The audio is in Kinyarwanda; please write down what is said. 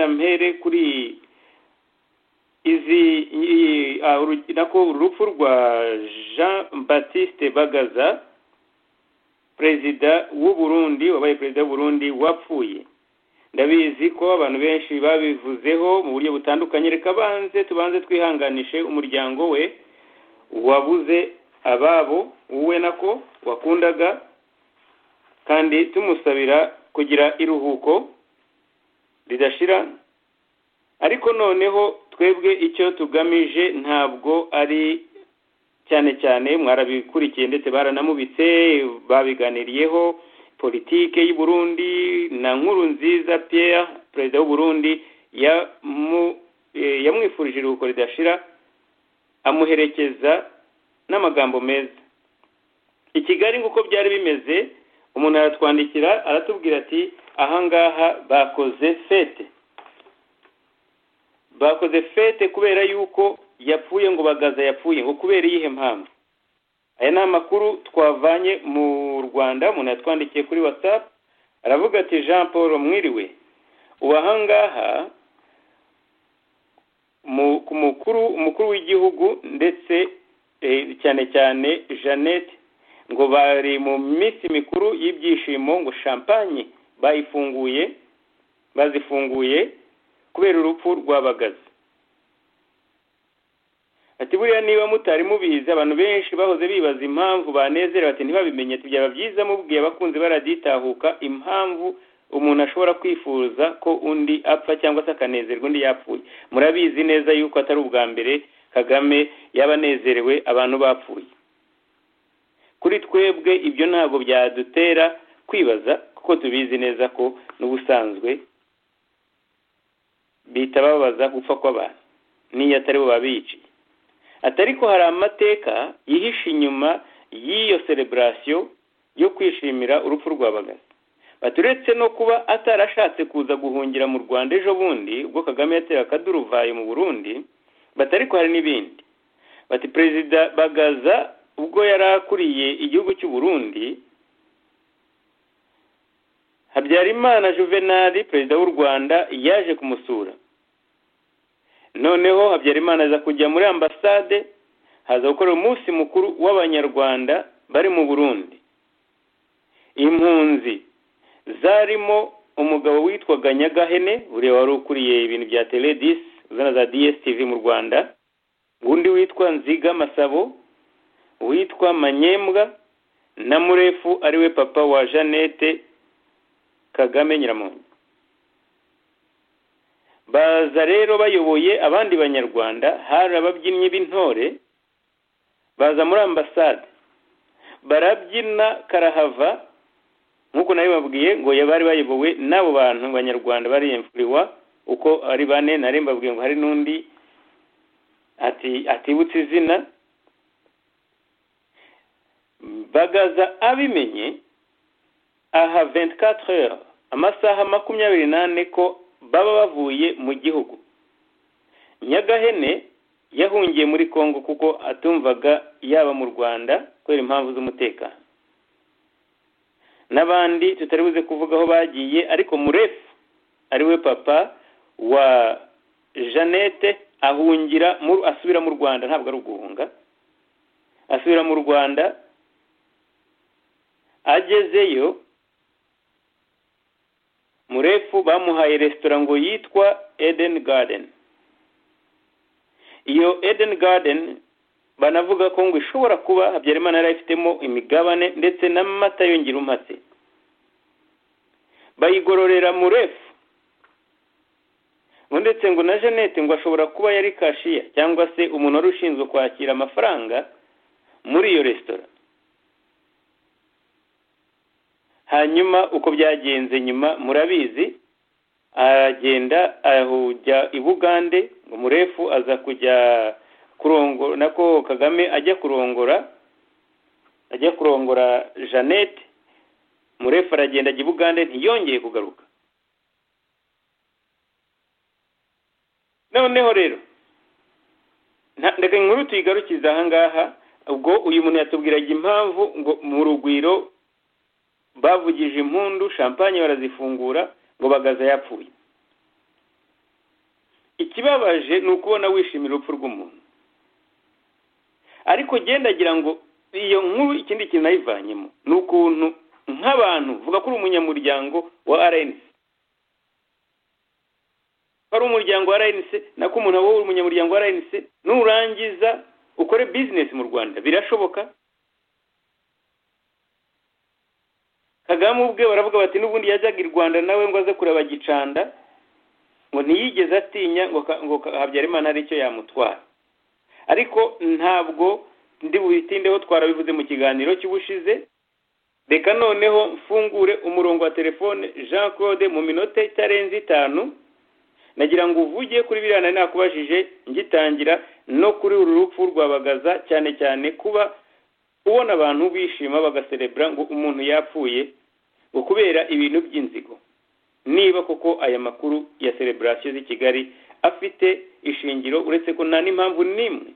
mpere kuri izi nako urupfu rwa jean batiste bagaza perezida w'u Burundi wabaye perezida w'u Burundi wapfuye ndabizi ko abantu benshi babivuzeho mu buryo butandukanye reka banze tubanze twihanganishe umuryango we wabuze ababo wowe nako wakundaga kandi tumusabira kugira iruhuko ridashira ariko noneho twebwe icyo tugamije ntabwo ari cyane cyane mwarabikurikiye ndetse baranamubitse babiganiriyeho politike y'u Burundi na nkuru nziza Pierre perezida w'u Burundi yamwifurije iruhuko ridashira amuherekeza n'amagambo meza i Kigali nk'uko byari bimeze umuntu aratwandikira aratubwira ati ahangaha bakoze fete bakoze fete kubera yuko yapfuye ngo bagaza yapfuye ngo kubera iyihe mpamvu aya ni amakuru twavanye mu rwanda umuntu yatwandikiye kuri watsapu aravuga ati jean paul mwiriwe ubu ahangaha ku mukuru umukuru w'igihugu ndetse cyane cyane jeannette ngo bari mu minsi mikuru y'ibyishimo ngo champagne bayifunguye bazifunguye kubera urupfu rw'abagazi ati buriya niba mutari mubizi abantu benshi bahoze bibaza impamvu banezera bati ntibabimenye byaba byiza mubwiye abakunzi baraditahuka impamvu umuntu ashobora kwifuza ko undi apfa cyangwa se akanezerwa undi yapfuye murabizi neza yuko atari ubwa mbere kagame yabanezerewe abantu bapfuye kuri twebwe ibyo ntabwo byadutera kwibaza kuko tubizi neza ko n'ubusanzwe bita babaza gupfa kw'abantu n'iyo atari bo babiciye atari ko hari amateka yihishe inyuma y'iyo celebrasiyo yo kwishimira urupfu rw'abagazi baturetse no kuba atarashatse kuza guhungira mu rwanda ejo bundi ubwo kagame yatera akaduruvayo mu burundi batari ko hari n'ibindi bati perezida bagaza ubwo yari akuriye igihugu cy'u Burundi habyarimana juvenali perezida w'u rwanda yaje kumusura noneho habyarimana aza kujya muri ambasade haza gukora umunsi mukuru w'abanyarwanda bari mu burundi impunzi zarimo umugabo witwaga nyagahene buriya wari ukuriye ibintu bya teledisi uzana za dsTv mu rwanda undi witwa nziga masabo witwa manyembwa na murefu ariwe papa wa jeannette kagame nyiramongi baza rero bayoboye abandi banyarwanda hari ababyinnyi b'intore baza muri ambasade barabyina karahava nk'uko nabibabwiye ngo bari bayobowe n'abo bantu banyarwanda bari imfuriwa uko ari bane nari mbabwiye ngo hari n'undi atibutse izina bagaza abimenye aha 24 heures amasaha makumyabiri n'ane ko baba bavuye mu gihugu nyagahene yahungiye muri kongo kuko atumvaga yaba mu rwanda kubera impamvu z'umutekano n'abandi tutari buze kuvuga aho bagiye ariko murefu ariwe papa wa jeannette ahungira asubira mu rwanda ntabwo ari uguhunga asubira mu rwanda agezeyo murefu bamuhaye resitora ngo yitwa Eden Garden iyo Eden Garden banavuga ko ngo ishobora kuba habyarimana yari ifitemo imigabane ndetse n'amata yongera umatse bayigororera murefu ngo ndetse ngo na jeannette ngo ashobora kuba yari kashiya cyangwa se umuntu wari ushinzwe kwakira amafaranga muri iyo resitora hanyuma uko byagenze nyuma murabizi aragenda ajya i bugande ngo murefu aza kujya kurongora nako kagame ajya kurongora ajya kurongora jeannette murefu aragenda ajya i bugande ntiyongeye kugaruka noneho rero reka inkuru tuyigarukiza ahangaha ubwo uyu muntu yatubwiraga impamvu ngo mu rugwiro bavugije impundu champagne barazifungura ngo bagaza yapfuye ikibabaje ni ukubona wishimira urupfu rw'umuntu ariko agira ngo iyo nkuru ikindi kintu nayivanyemo ni ukuntu nk'abantu vuga ko uri umunyamuryango wa rnc ko ari umuryango wa rnc nako umuntu aba ari umunyamuryango wa rnc nurangiza ukore bizinesi mu rwanda birashoboka kagame ubwe baravuga bati n'ubundi yajyaga i rwanda nawe ngo aze kureba gicanda ngo ntiyigeze atinya ngo habyarimana hari icyo yamutwara ariko ntabwo ndi bubitindeho twarabivuze mu kiganiro cy'ubushize reka noneho mfungure umurongo wa telefone jean claude mu minota itarenze itanu nagira ngo uvuge kuri biriya nari nakubajije ngitangira no kuri uru rupfu rwabagaza cyane cyane kuba ubona abantu bishima bagaserebura ngo umuntu yapfuye ngo kubera ibintu by'inzigo niba koko aya makuru ya sereburasiyo z'i kigali afite ishingiro uretse ko nta n'impamvu n'imwe